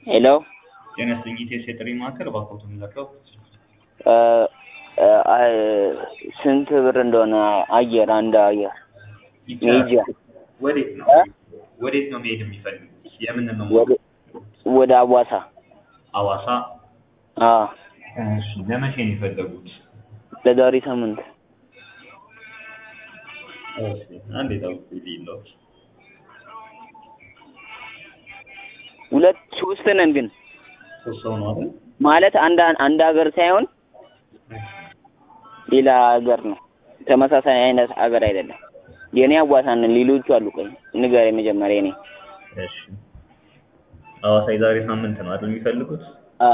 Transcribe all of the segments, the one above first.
ሄሎ ጤና ይስጥልኝ ኢቴስ የጥሪ ማዕከል እባክዎትን ዘጋው። ስንት ብር እንደሆነ አየር አንድ አየር ሜጃ ወዴት ነው እ? ወዴት ነው መሄድ የሚፈልጉት? የምን ነው ወደ ወደ አዋሳ አዋሳ? አዎ እሺ ለመቼ ነው የፈለጉት? ለዛሬ ሳምንት እሺ አንዴ ጠብቁ ልይሎት። ሁለት ሶስት ነን ግን ሶስት ሰው ነው አይደል? ማለት አንድ አንድ ሀገር ሳይሆን ሌላ ሀገር ነው። ተመሳሳይ አይነት ሀገር አይደለም። የኔ አዋሳ ነን፣ ሌሎቹ አሉ። ቆይ ንገረኝ መጀመሪያ የኔ እሺ አዋሳ የዛሬ ሳምንት ነው አይደል የሚፈልጉት? አ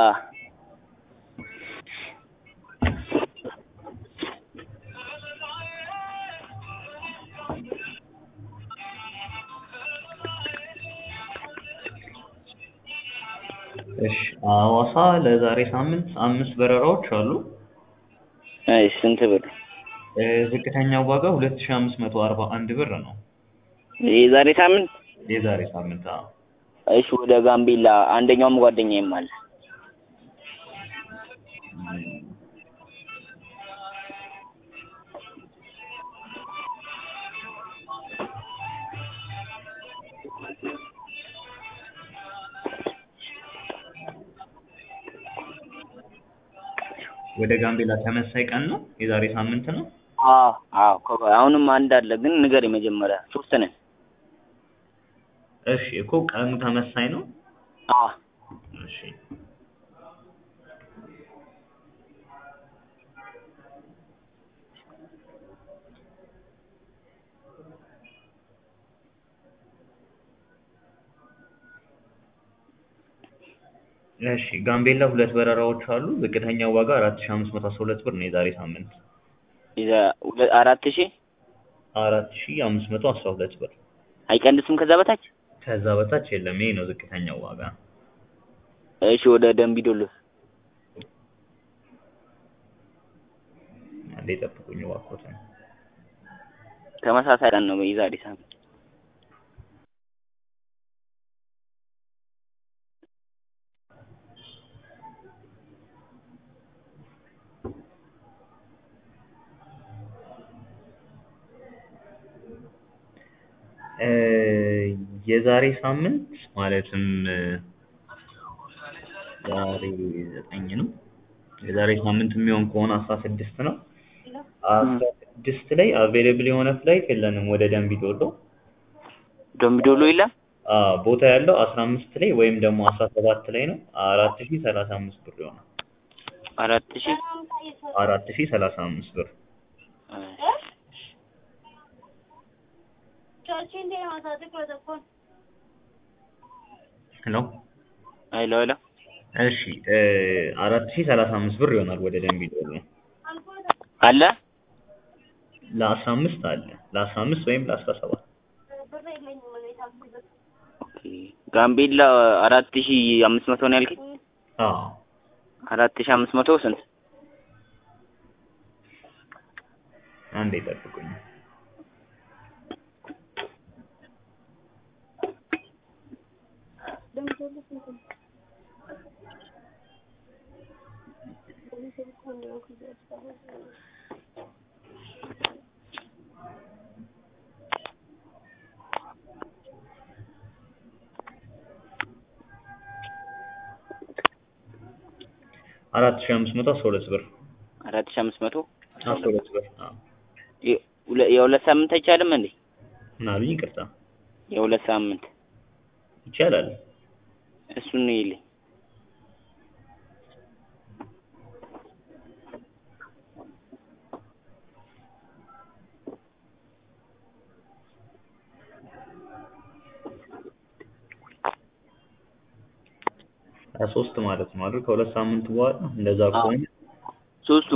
እሺ አዋሳ ለዛሬ ሳምንት አምስት በረራዎች አሉ። እሺ ስንት ብር? እ፣ ዝቅተኛው ዋጋ 2541 ብር ነው። የዛሬ ሳምንት የዛሬ ሳምንት አዎ። እሺ ወደ ጋምቤላ አንደኛውም ጓደኛዬም አለ። ወደ ጋምቤላ ተመሳይ ቀን ነው? የዛሬ ሳምንት ነው? አዎ አዎ ከ- አሁንም አንድ አለ ግን ንገረኝ መጀመሪያ ሶስት ነን። እሺ እኮ ቀኑ ተመሳይ ነው? አዎ እሺ እሺ ጋምቤላ ሁለት በረራዎች አሉ። ዝቅተኛው ዋጋ 4512 ብር ነው የዛሬ ሳምንት። የዛ- ሁለ- አራት ሺህ 4512 ብር። አይቀንስም ከዛ በታች? ከዛ በታች የለም። ይሄ ነው ዝቅተኛው ዋጋ። እሺ ወደ ደምቢዶሎ አንዴ ጠብቁኝ እባክዎትን። ተመሳሳይ ቀን ነው የዛሬ ሳምንት። እ፣ የዛሬ ሳምንት ማለትም እ፣ ዛሬ ዘጠኝ ነው። የዛሬ ሳምንት የሚሆን ከሆነ አስራ ስድስት ነው። አስራ ስድስት ላይ አቬሌብል የሆነ ፍላይት የለንም ወደ ደንቢ ዶሎ። ደምቢዶሎ የለም? አዎ ቦታ ያለው አስራ አምስት ላይ ወይም ደግሞ አስራ ሰባት ላይ ነው። አራት ሺህ ሰላሳ አምስት ብር ይሆናል። አራት ሺህ አራት ሺህ ሰላሳ አምስት ብር ነው። ሄሎ ሄሎ እሺ እ፣ አራት ሺህ ሰላሳ አምስት ብር ይሆናል ወደ ደንቢ ዶሎ። አለ ለአስራ አምስት አለ ለአስራ አምስት ወይም ለአስራ ሰባት ኦኬ። ጋምቤላ አራት ሺህ አምስት መቶ ነው ያልከኝ? አዎ አራት ሺህ አምስት መቶ ስንት? አንዴ ጠብቁኝ። አራት ሺህ አምስት መቶ አስራ ሁለት ብር አራት ሺህ አምስት መቶ አስራ ሁለት ብር። አዎ የ- ሁለ- የሁለት ሳምንት አይቻልም እንዴ? ምን አሉኝ? ይቅርታ የሁለት ሳምንት ይቻላል። እሱን ነው ይልኝ። ሀያ ሶስት ማለት ነው አይደል? ከሁለት ሳምንት በኋላ እንደዛ አዎ። ከሆነ ሶስቱ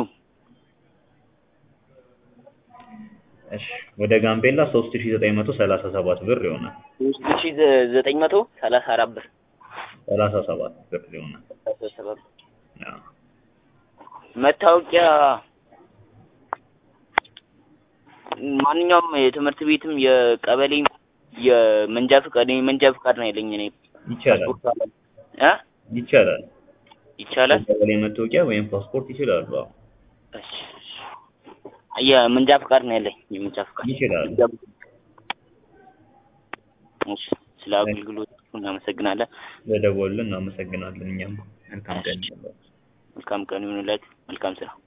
እሺ ወደ ጋምቤላ ሶስት ሺህ ዘጠኝ መቶ ሰላሳ ሰባት ብር ይሆናል። ሶስት ሺህ ዘ- ዘጠኝ መቶ ሰላሳ አራት ብር ሰላሳ ሰባት ብር ይሆናል። ሰበብ አዎ መታወቂያ ማንኛውም የትምህርት ቤትም የቀበሌም የመንጃ ፍቃድ የመንጃ ፍቃድ ነው ያለኝ እኔ ይቻላል። ፓስፖርት አለ እ ይቻላል። ይቻላል? ቀበሌ መታወቂያ ወይም ፓስፖርት ይችላሉ። አዎ እሺ እሺ። የመንጃ ፈቃድ ነው ያለኝ የመንጃ ፈቃድ ይችላሉ። እሺ ስለ አገልግሎት እናመሰግናለን። በደወሉልን እናመሰግናለን። እኛም መልካም ቀን ይሁንላችሁ። መልካም ቀን ይሁንላችሁ። መልካም ስራ